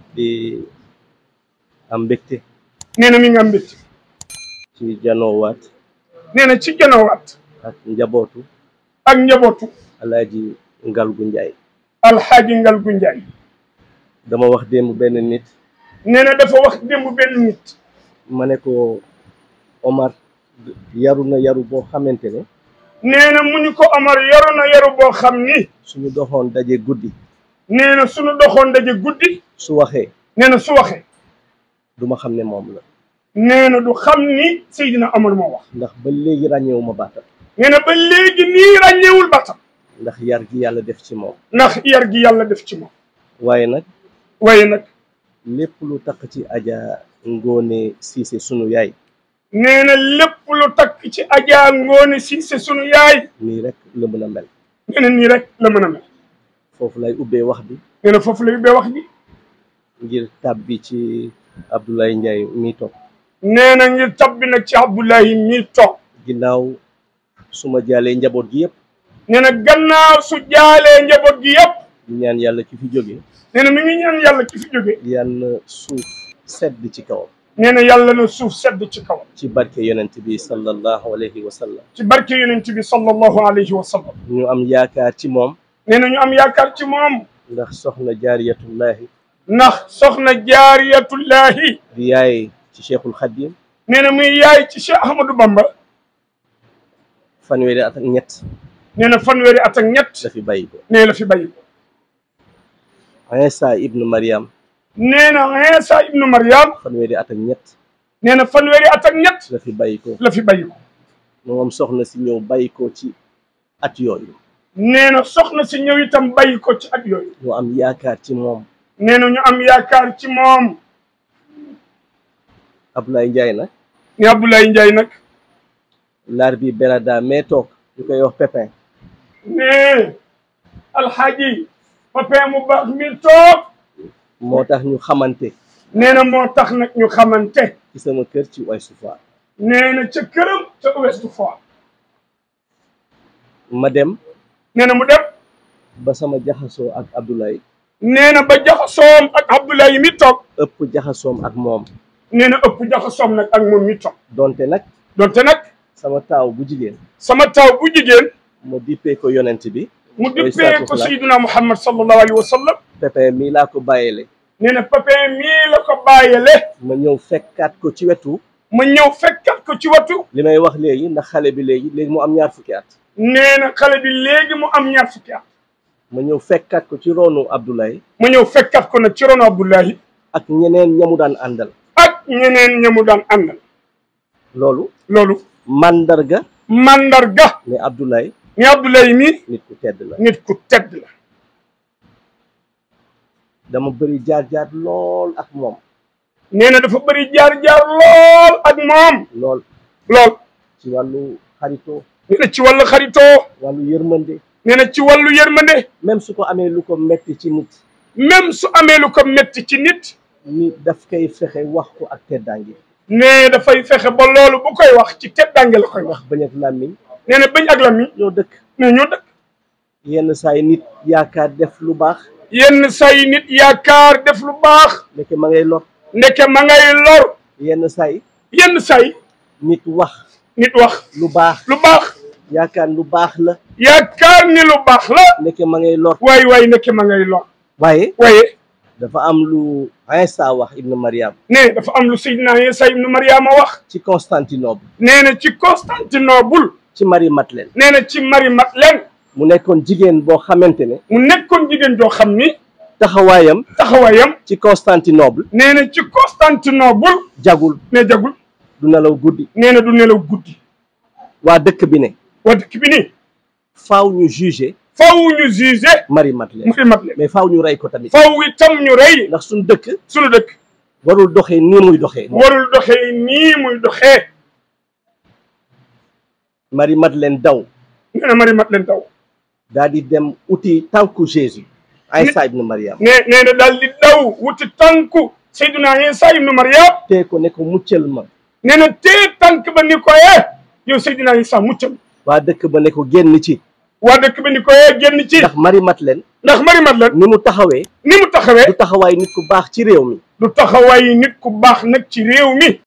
di am mbégte nee na mi ngi am mbégte ci janoowaat nee na ci janawaat ak njabootu ak njabootu alaaji Ngalgu Njaay alxaaji Ngalgu Njaay dama wax démb benn nit nee na dafa wax démb benn nit ma ne ko Omar yaru na yaru boo xamante ne nee na mu ñu ko Omar yaru na yaru boo xam ni suñu doxoon daje guddi nee na suñu doxoon daje guddi su waxee nee na su waxee du ma xam ne moom la nee na du xam ni Seydina Omar moo wax ndax ba léegi ràññeewu ma baatam nee na ba léegi nii ràññeewul batam ndax yar gi yàlla def ci moom ndax yar gi yàlla def ci moom waaye nag waaye nag lépp lu takk ci aja ngoone siise sunu yaay nee na lépp lu takk ci Adja Ngoone Siise sunu yaay nii rek la mën a mel nee na nii rek la mën a mel foofu lay ubbee wax bi nee na foofu la yubbee wax ji ngir tàbbi ci Abdoulaye Ndiaye mi toog nee na ngir tabbi nag ci Abdoulahi mi toog ginnaaw su ma jaalee njaboot gi yëpp nee na gannaaw su jaalee njaboot gi yëpp di ñaan yàlla ki fi jóge nee na mi ngi ñaan yàlla ki fi jóge yàlla suuf sedd ci kawam nee na yàlla na suuf sedd ci kawam ci barke yonent bi sallallahu alayhi wa sallam ci barke yonent bi sallallahu alayhi wa sallam ñu am yaakaar ci moom nee na ñu am yaakaar ci moom ndax soxna jaariyatullahi ndax soxna jaariyatullahi di yaay ci cheikhul xadim nee na muy yaay ci Cheikh Ahmadou Bamba fanweeri at ak ñett nee na fanweeri at ak ñett la fi bàyyi ko nee la fi bàyyi ko Isa ibnu Mariam nee na Iisa ibnu Maryam fanweeri at ak ñett nee na fanweeri at ak ñett la fi bàyyi ko la fi bàyyi ko moom soxna si ñëw bàyyi ko ci at yooyu nee na soxna si ñëw itam bàyyi ko ci at yooyu ñu am yaakaar ci moom nee na ñu am yaakaar ci moom Abdoulaye Ndiaye nag ni Abdoulaye Ndiaye nag laar bi berada mais toog ñu koy wax pépin ne alxaaji Papin mu baax mi toog moo tax ñu xamante nee na moo tax nag ñu xamante ci sama kër ci Ouest Foire nee na ca këram ca Ouest Foire ma dem nee na mu dem ba sama jaxasoo ak Abdoulaye nee na ba jaxasoom ak Abdoulaye mi toog ëpp jaxasoom ak moom nee na ëpp jaxasoom nag ak moom mi toog donte nag donte nag sama taaw bu jigéen sama taw bu jigéen ma dippee ko yonent bi mu Alayhi dippee salaatu ko wasalaam. Sayyiduna Muhammad sallallahu alayhi wa sallam pépin mii laa ko bàyyele nee na Papin mii la ko bàyyele ma ñëw fekkaat ko ci wetu ma ñëw fekkat ko ci watu li may wax léegi ndax xale bi léegi léegi mu am ñaar fukki at nee na xale bi léegi mu am ñaar fukki at ma ñëw fekkaat ko ci ronu Abdoulaye ma ñëw fekkat ko nag ci rono Abdoulahi ak ñeneen ñamu daan àndal ak ñeneen ñamu daan àndal loolu loolu mandarga mandarga ne Abdoulaye ni Abdoulaye mi nit ku tedd la nit ku tedd la dama bëri jaar-jaar lool ak moom nee na dafa bëri jaar-jaar lool ak moom lool lool ci wàllu xaritoo nee na ci wàllu xaritoo wàllu yërmande nee na ci wàllu yërmande même su ko amee lu ko metti ci nit même su amee lu ko metti ci nit ni daf koy fexe wax ko ak teddaange nee dafay fexe ba loolu bu koy wax ci teddange la koy wax wax bañ ak làmmiñ nee na bañ ak la mi ñoo dëkk nee ñoo dëkk yenn saa yi nit yaakaar def lu baax yenn say nit yaakaar def lu baax nekk ma ngay lor ndeke ma ngay lor yenn saa yi yenn say nit wax nit wax lu baax lu baax yaakaar lu baax la yaakaar ni lu baax la nekk ma ngay lor waay waay ndeke ma ngay lor waaye waaye dafa am lu Isa wax ibnu Mariam ne dafa am lu Seydina Isa ibnu Mariama wax ci Constantinople nee na ci Constantinople ci Marie Madeleine nee na ci Marie Madeleine mu nekkoon jigéen boo xamante ne mu nekkoon jigéen joo xam ni taxawaayam taxawaayam ci Constantinople nee na ci Constantinople jagul ne jagul du nelaw guddi nee na du nelaw guddi waa dëkk bi ne waa dëkk bi nii faaw ñu juger faw ñu jugé Marie Madeleine Marie Madeleine mais faaw ñu rey ko tamit faw itam ñu rey ndax suñu dëkk sunu dëkk warul doxee nii muy doxee warul doxee nii muy doxee Marie Madeleine daw nee na Marie Madeleine taw daal di dem uti tànku Jésus Isa ibnu Mariam ne nee na daal di daw wuti tànku Seydina Isa ibnu Mariam tee ko ne ko muccal ma nee na tee tànk ba ni ko yee yow Seydina Isa muccal waa dëkk ba ne ko génn ci waa dëkk ba ni ko yee génn ci ndax Marie Madeleine ndax Marie Madeleine ni mu taxawee ni mu taxawee du taxawaay nit ku baax ci réew mi du taxawaay nit ku baax nag ci réew mi